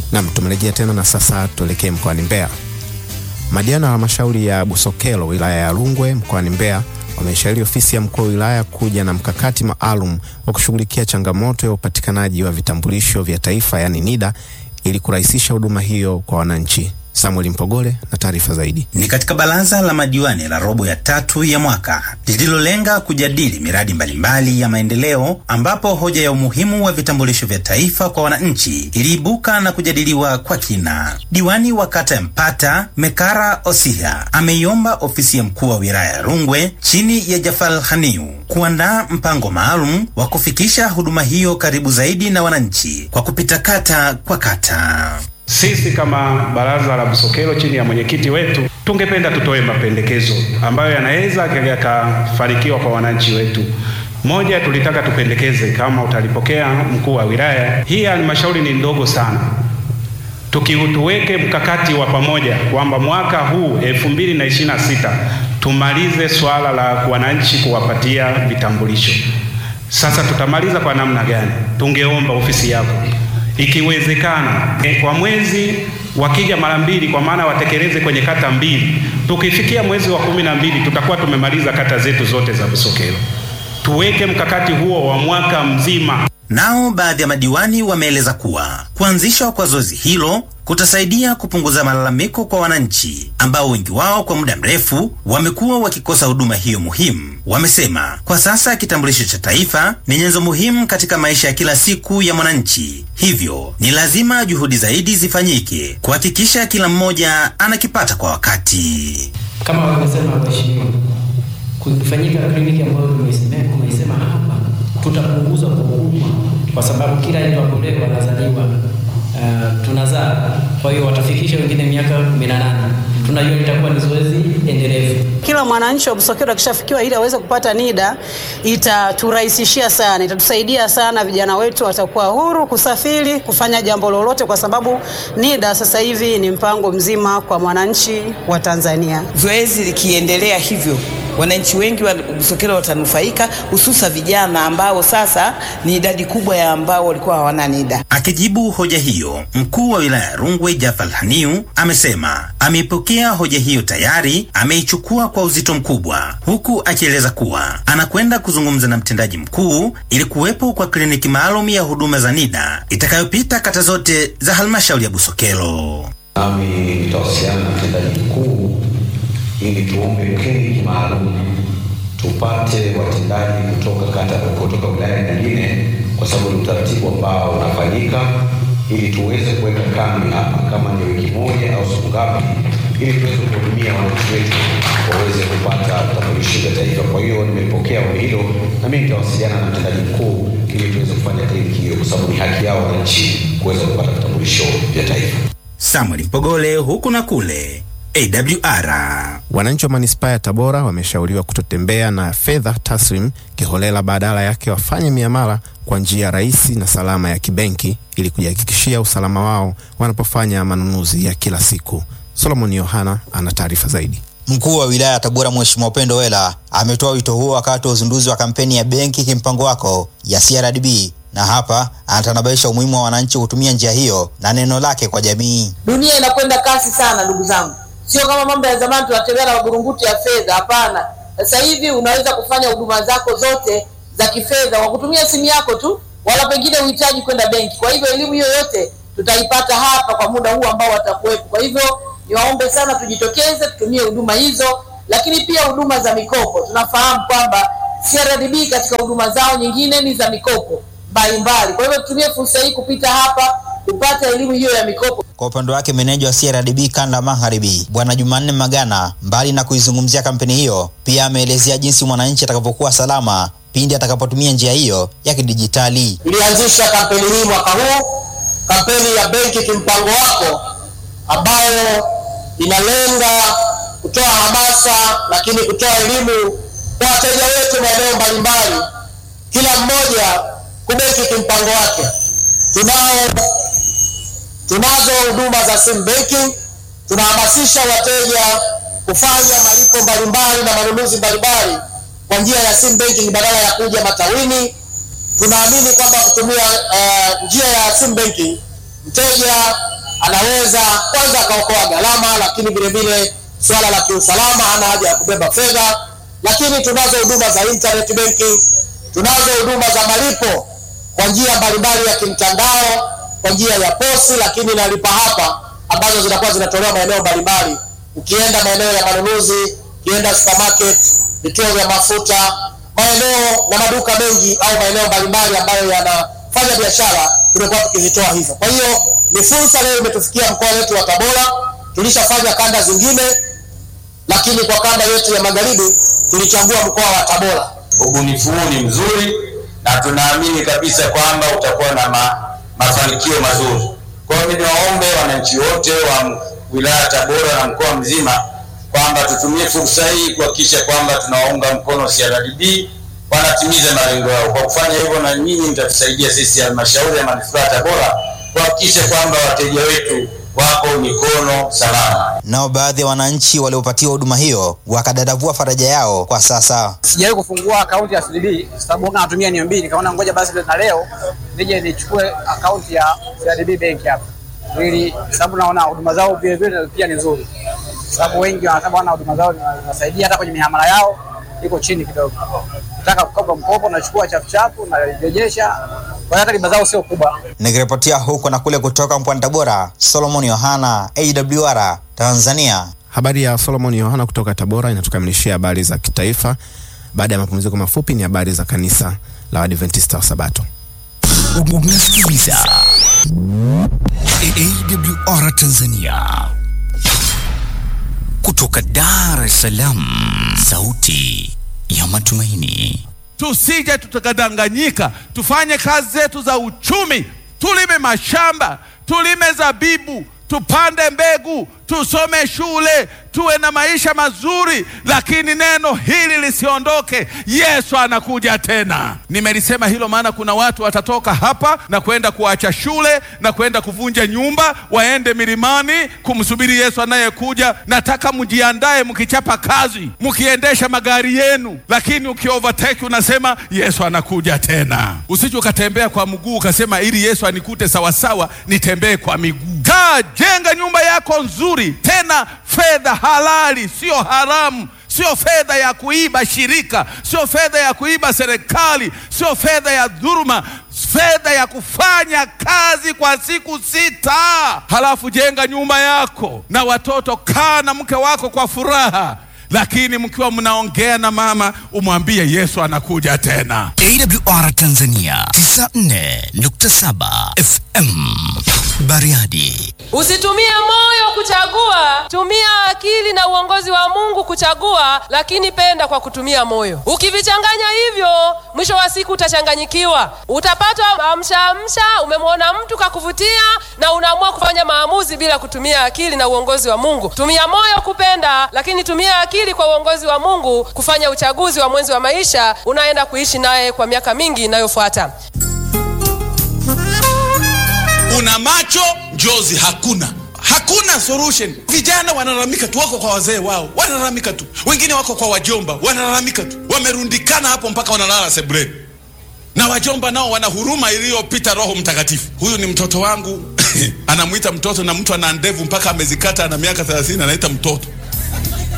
Nam, tumerejea tena na sasa tuelekee mkoani Mbeya. Madiwani wa halmashauri ya Busokelo wilaya ya Rungwe mkoani Mbeya wameshauri ofisi ya mkuu wa wilaya kuja na mkakati maalum wa kushughulikia changamoto ya upatikanaji wa vitambulisho vya taifa yaani NIDA ili kurahisisha huduma hiyo kwa wananchi. Samuel Mpogole na taarifa zaidi. Ni katika baraza la madiwani la robo ya tatu ya mwaka lililolenga kujadili miradi mbalimbali ya maendeleo, ambapo hoja ya umuhimu wa vitambulisho vya taifa kwa wananchi iliibuka na kujadiliwa kwa kina. Diwani wa kata ya Mpata Mekara Osiha ameiomba ofisi ya mkuu wa wilaya ya Rungwe chini ya Jafal Haniu kuandaa mpango maalum wa kufikisha huduma hiyo karibu zaidi na wananchi kwa kupita kata kwa kata. Sisi kama baraza la Busokelo chini ya mwenyekiti wetu tungependa tutoe mapendekezo ambayo yanaweza yakafanikiwa kwa wananchi wetu. Moja, tulitaka tupendekeze, kama utalipokea mkuu wa wilaya, hii halmashauri ni ndogo sana, tukiutuweke mkakati wa pamoja kwamba mwaka huu 2026 tumalize swala la wananchi kuwapatia vitambulisho. Sasa tutamaliza kwa namna gani? Tungeomba ofisi yako ikiwezekana e, kwa mwezi wakija mara mbili, kwa maana watekeleze kwenye kata mbili. Tukifikia mwezi wa kumi na mbili tutakuwa tumemaliza kata zetu zote za Busokelo. Tuweke mkakati huo wa mwaka mzima. Nao baadhi ya madiwani wameeleza kuwa kuanzishwa kwa zoezi hilo kutasaidia kupunguza malalamiko kwa wananchi ambao wengi wao kwa muda mrefu wamekuwa wakikosa huduma hiyo muhimu. Wamesema kwa sasa kitambulisho cha taifa ni nyenzo muhimu katika maisha ya kila siku ya mwananchi, hivyo ni lazima juhudi zaidi zifanyike kuhakikisha kila mmoja anakipata kwa wakati. Kama wamesema waheshimiwa, kufanyika kliniki ambayo tumeisema hapa, tutapunguza kwa ukubwa, kwa sababu kila mtu ambaye anazaliwa uh, tunazaa. Kwa hiyo watafikisha wengine miaka 18. Tunajua itakuwa ni zoezi endelevu. Kila mwananchi wa Busokelo akishafikiwa ili aweze kupata NIDA itaturahisishia sana, itatusaidia sana. Vijana wetu watakuwa huru kusafiri, kufanya jambo lolote, kwa sababu NIDA sasa hivi ni mpango mzima kwa mwananchi wa Tanzania. Zoezi likiendelea hivyo wananchi wengi wa Busokelo watanufaika, hususa vijana ambao sasa ni idadi kubwa ya ambao walikuwa hawana NIDA. Akijibu hoja hiyo, mkuu wa wilaya ya Rungwe Jafal Haniu amesema ameipokea hoja hiyo tayari, ameichukua kwa uzito mkubwa, huku akieleza kuwa anakwenda kuzungumza na mtendaji mkuu ili kuwepo kwa kliniki maalum ya huduma za NIDA itakayopita kata zote za halmashauri ya Busokelo. Nami nitawasiliana na mtendaji mkuu ili tuombe kliniki maalum tupate watendaji kutoka kata kutoka wilaya nyingine, kwa sababu ni utaratibu ambao unafanyika, ili tuweze kuweka kambi hapa, kama ni wiki moja au siku ngapi, ili tuweze kuhudumia wananchi wetu waweze kupata vitambulisho vya taifa. Kwa hiyo nimepokea ombi hilo, na mimi nitawasiliana na mtendaji mkuu ili tuweze kufanya kliniki hiyo, kwa sababu ni haki yao wananchi kuweza kupata vitambulisho vya taifa. Samuel Mpogole, huku na kule AWR. Wananchi wa manispaa ya Tabora wameshauriwa kutotembea na fedha taslim kiholela, badala yake wafanye miamala kwa njia rahisi na salama ya kibenki ili kujihakikishia usalama wao wanapofanya manunuzi ya kila siku. Solomon Yohana ana taarifa zaidi. Mkuu wa wilaya ya Tabora Mheshimiwa Upendo Wela ametoa wito huo wakati wa uzinduzi wa kampeni ya benki kimpango wako ya CRDB na hapa anatanabaisha umuhimu wa wananchi kutumia njia hiyo na neno lake kwa jamii. Dunia inakwenda kasi sana ndugu zangu, sio kama mambo ya zamani tunatembea na magurunguti ya fedha. Hapana, sasa hivi unaweza kufanya huduma zako zote za kifedha kwa kutumia simu yako tu, wala pengine uhitaji kwenda benki. Kwa hivyo elimu hiyo yote tutaipata hapa kwa muda huu ambao watakuwepo. Kwa hivyo niwaombe sana, tujitokeze tutumie huduma hizo, lakini pia huduma za mikopo. Tunafahamu kwamba CRDB katika huduma zao nyingine ni za mikopo mbalimbali. Kwa hivyo tutumie fursa hii kupita hapa kupata elimu hiyo ya mikopo. Kwa upande wake meneja wa CRDB kanda magharibi Bwana Jumanne Magana, mbali na kuizungumzia kampeni hiyo, pia ameelezea jinsi mwananchi atakavyokuwa salama pindi atakapotumia njia hiyo ya kidijitali. Tulianzisha kampeni hii mwaka huu, kampeni ya benki kimpango wako, ambayo inalenga kutoa hamasa, lakini kutoa elimu kwa wateja wetu maeneo mbalimbali, kila mmoja kubenki kimpango wake. Tunao tunazo huduma za sim banking, tunahamasisha wateja kufanya malipo mbalimbali na manunuzi mbalimbali kwa njia ya sim banking badala ya kuja matawini. Tunaamini kwamba kutumia uh, njia ya sim banking mteja anaweza kwanza akaokoa gharama, lakini vile vile swala la kiusalama, hana haja ya kubeba fedha. Lakini tunazo huduma za internet banking, tunazo huduma za malipo kwa njia mbalimbali ya kimtandao, kwa njia ya posi, lakini na lipa hapa ambazo zinakuwa zinatolewa maeneo mbalimbali. Ukienda maeneo ya manunuzi, ukienda supermarket, vituo vya mafuta, maeneo na maduka mengi au maeneo mbalimbali ambayo yanafanya biashara, tumekuwa tukizitoa hivyo. Kwa hiyo ni fursa leo imetufikia mkoa wetu wa Tabora. Tulishafanya kanda zingine, lakini kwa kanda yetu ya magharibi tulichagua mkoa wa Tabora. Ubunifu huu ni mzuri na tunaamini kabisa kwamba utakuwa na ma, mafanikio mazuri. Kwa hiyo mimi niwaombe wananchi wote wa wilaya ya Tabora na mkoa mzima kwamba tutumie fursa hii kuhakikisha kwamba tunawaunga mkono CRDB wanatimiza malengo yao. Kwa kufanya hivyo, na nyinyi mtatusaidia sisi halmashauri ya manispaa ya Tabora kuhakikisha kwamba wateja wetu wako mikono salama. Nao baadhi ya wananchi waliopatiwa huduma hiyo wakadadavua faraja yao kwa sasa. Sijawahi kufungua akaunti ya CRDB sababu huwa natumia NMB, nikaona ngoja basi na leo nije nichukue akaunti ya CRDB bank hapa ili sababu naona huduma zao vile vile pia ni nzuri, sababu wengi wanasema wana huduma zao zinasaidia hata kwenye mihamala yao iko chini kidogo. Nataka kukopa mkopo, nachukua chafuchafu narejesha, kwa hiyo hata riba zao sio kubwa. Nikiripotia huko na kule kutoka mkoani Tabora, Solomon Yohana, AWR Tanzania. Habari ya Solomon Yohana kutoka Tabora inatukamilishia habari za kitaifa. Baada ya mapumziko mafupi, ni habari za kanisa la Waadventista wa Sabato. Unasikiliza AWR Tanzania kutoka Dar es Salaam, sauti ya matumaini. Tusije tukadanganyika, tufanye kazi zetu za uchumi, tulime mashamba, tulime zabibu, tupande mbegu, tusome shule, tuwe na maisha mazuri, lakini neno hili lisiondoke. Yesu anakuja tena. Nimelisema hilo maana kuna watu watatoka hapa na kwenda kuacha shule na kwenda kuvunja nyumba, waende milimani kumsubiri Yesu anayekuja. Nataka mjiandae, mkichapa kazi, mkiendesha magari yenu, lakini ukiovertake unasema Yesu anakuja tena. Usije ukatembea kwa mguu ukasema ili Yesu anikute sawasawa, nitembee kwa miguu. Kaa, jenga nyumba yako nzuri, tena fedha halali, sio haramu, sio fedha ya kuiba shirika, sio fedha ya kuiba serikali, sio fedha ya dhuluma, fedha ya kufanya kazi kwa siku sita. Halafu jenga nyumba yako na watoto, kaa na mke wako kwa furaha, lakini mkiwa mnaongea na mama, umwambie Yesu anakuja tena. AWR Tanzania 94.7 FM Bariadi. Usitumie moyo kuchagua, tumia akili na uongozi wa Mungu kuchagua, lakini penda kwa kutumia moyo. Ukivichanganya hivyo, mwisho wa siku utachanganyikiwa, utapata amsha amsha. Umemwona mtu kakuvutia na unaamua kufanya maamuzi bila kutumia akili na uongozi wa Mungu. Tumia moyo kupenda, lakini tumia akili kwa uongozi wa Mungu kufanya uchaguzi wa mwenzi wa maisha unaenda kuishi naye kwa miaka mingi inayofuata. Una macho njozi hakuna hakuna solution. Vijana wanalalamika tu, wako kwa wazee wao, wanalalamika tu, wengine wako kwa wajomba, wanalalamika tu, wamerundikana hapo mpaka wanalala sebuleni, na wajomba nao wana huruma iliyopita Roho Mtakatifu. Huyu ni mtoto wangu anamwita mtoto, na mtu ana ndevu mpaka amezikata, ana miaka 30 anaita mtoto.